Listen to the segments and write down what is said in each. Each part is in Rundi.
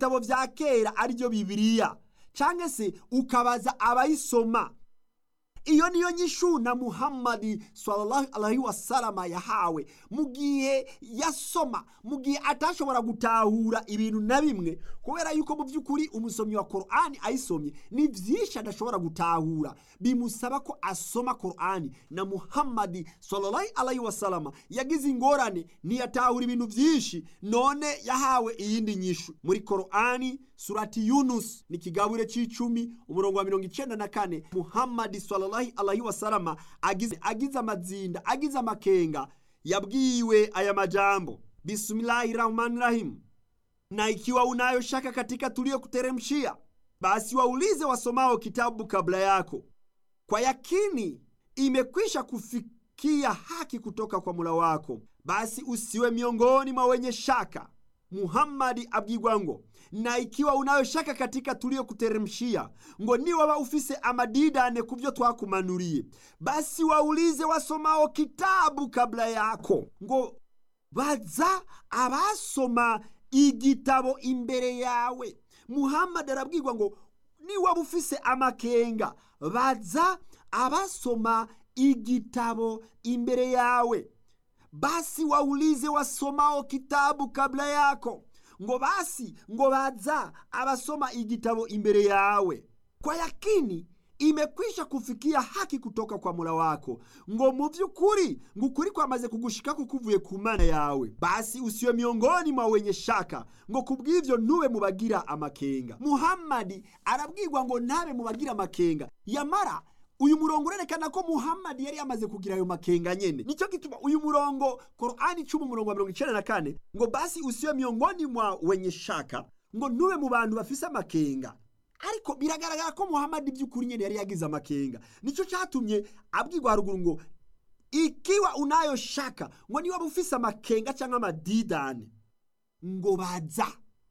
bitabo vya kera arivyo bibiliya canke se ukabaza abayisoma iyo niyo nyishu na muhammadi sallallahu alaihi wasalama yahawe mu gihe yasoma mu gihe atashobora gutahura ibintu na bimwe kubera yuko mu by'ukuri umusomyi wa korani ayisomye ni byinshi adashobora gutahura bimusaba ko asoma korani na muhammadi sallallahu alaihi wasalama yagize ingorane ntiyatahura ibintu byinshi none yahawe iyindi nyishu muri korani surati yunus ni ikigabure c'icumi umurongo wa mirongo icenda na kane muhammadi sallallahu alaihi wasalama agize, agize amazinda agize amakenga yabwiwe aya majambo bismillahi rahmani rahim na ikiwa unayo shaka katika tuliyokuteremshia basi waulize wasomao kitabu kabla yako kwa yakini imekwisha kufikia haki kutoka kwa mula wako basi usiwe miongoni mwa wenye shaka muhammadi abwirwa ngo na ikiwa unayo shaka katika tuliyokuteremshia ngo niwaba ufise amadidane ku byo twakumanuriye basi waulize wasomao kitabu kabla yako ngo baza abasoma igitabo imbere yawe muhammadi arabwirwa ngo niwaba ufise amakenga baza abasoma igitabo imbere yawe basi waulize wasomao kitabu kabla yako ngo basi ngo baza abasoma igitabo imbere yawe kwa yakini imekwisha kufikia haki kutoka kwa mula wako ngo mu by'ukuri ngo ukuri kwamaze kugushikako kuvuye ku mana yawe basi usiwe miongoni mwa wenye shaka ngo kubw'ivyo ntube mu bagira amakenga muhammadi arabwirwa ngo ntabe mu bagira amakenga yamara uyu murongo urerekana ko muhammadi yari yamaze kugira ayo makenga nyene nicyo gituma uyu murongo korani cumi umurongo wa mirongo icenda na kane ngo basi usiwe miongoni mwa wenye shaka ngo ntube mu bantu bafise amakenga ariko biragaragara ko muhammadi by'ukuri nyene yari yagize amakenga nicyo catumye abwirwa haruguru ngo ikiwa unayo shaka ngo niwaba ufise amakenga cyangwa amadidane ngo baza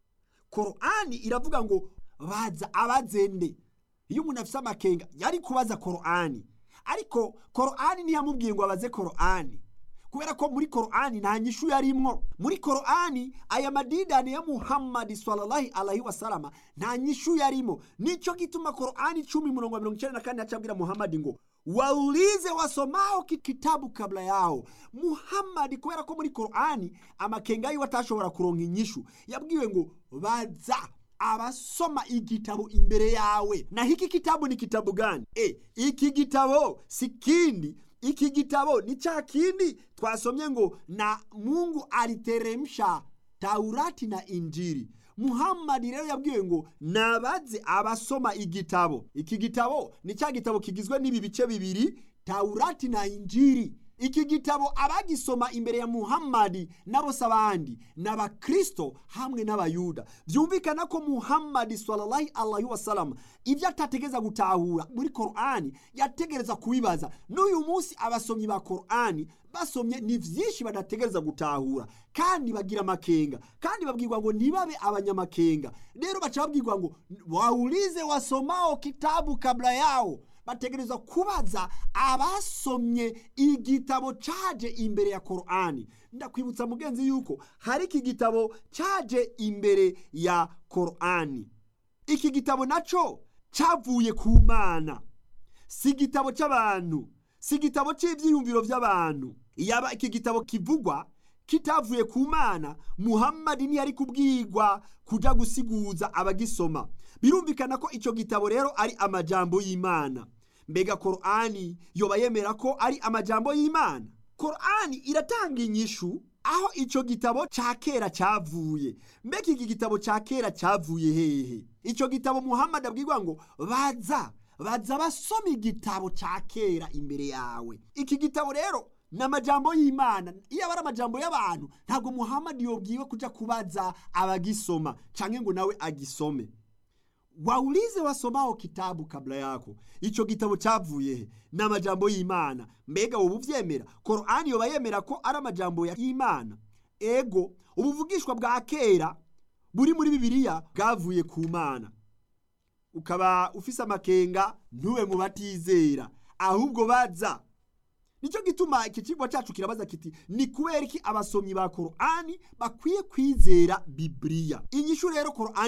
korani iravuga ngo baza abazende iyo umuntu afise amakenga yari kubaza korani ariko korani ntiyamubwiye ngo abaze korani kubera ko muri korani nta nyishu yarimwo muri korani aya madidani ya muhammadi sallallahu alaihi wasalama nta nyishu yarimo nico gituma korani cumi murongo wa mirongo icenda na kane acabwira muhammadi ngo waulize wasomao kitabu kabla yao muhammadi kubera ko muri korani amakenga yiwe atashobora kuronka inyishu yabwiwe ngo baza abasoma igitabo imbere yawe na hiki kitabu ni kitabu gani e, iki gitabo si kindi iki gitabo ni cha kindi twasomye ngo na mungu aliteremsha taurati na injiri muhammadi rero yabwiwe ngo nabaze abasoma igitabo iki gitabo ni cya gitabo kigizwe n'ibi bice bibiri taurati na injiri iki gitabo abagisoma imbere ya muhammadi n'abose abandi ni abakristo hamwe n'abayuda byumvikana ko muhammadi sallallahu alaihi wasallam ibyo atategereza gutahura muri korani yategereza kubibaza n'uyu munsi abasomyi ba korani basomye ni byinshi badategereza gutahura kandi bagira amakenga kandi babwirwa ngo ntibabe abanyamakenga rero baca babwirwa ngo waulize wasomao kitabu kabla yao bategerezwa kubaza abasomye igitabo caje imbere ya korani ndakwibutsa mugenzi yuko hari iki gitabo caje imbere ya korani iki gitabo naco cavuye ku mana si igitabo c'abantu si igitabo c'ivyiyumviro vy'abantu yaba iki gitabo kivugwa kitavuye ku mana muhammadi ntiyari kubwirwa kuja gusiguza abagisoma birumvikana ko ico gitabo rero ari amajambo y'imana mbega korani yoba yemera ko ari amajambo y'imana korani iratanga inyishu aho ico gitabo ca kera cavuye mbega iki gitabo ca kera cavuye hehe ico gitabo muhammadi abwirwa ngo baza baza basoma igitabo ca kera imbere yawe iki gitabo rero ni amajambo y'imana iyo aba ari amajambo y'abantu ntabwo muhammadi yobwiwe kuja kubaza abagisoma canke ngo nawe agisome waulize wasomao kitabu kabla yako ico gitabo cavuye he ni amajambo y'imana mbega wowe uvyemera korani yoba yemera ko ari amajambo y'imana ego ubuvugishwa bwa kera buri muri bibiliya bwavuye ku mana ukaba ufise amakenga ntube mu batizera ahubwo baza nicyo gituma iki kigo cyacu kirabaza kiti ni kubera iki abasomyi ba korani bakwiye kwizera bibiliya inyishu rero korani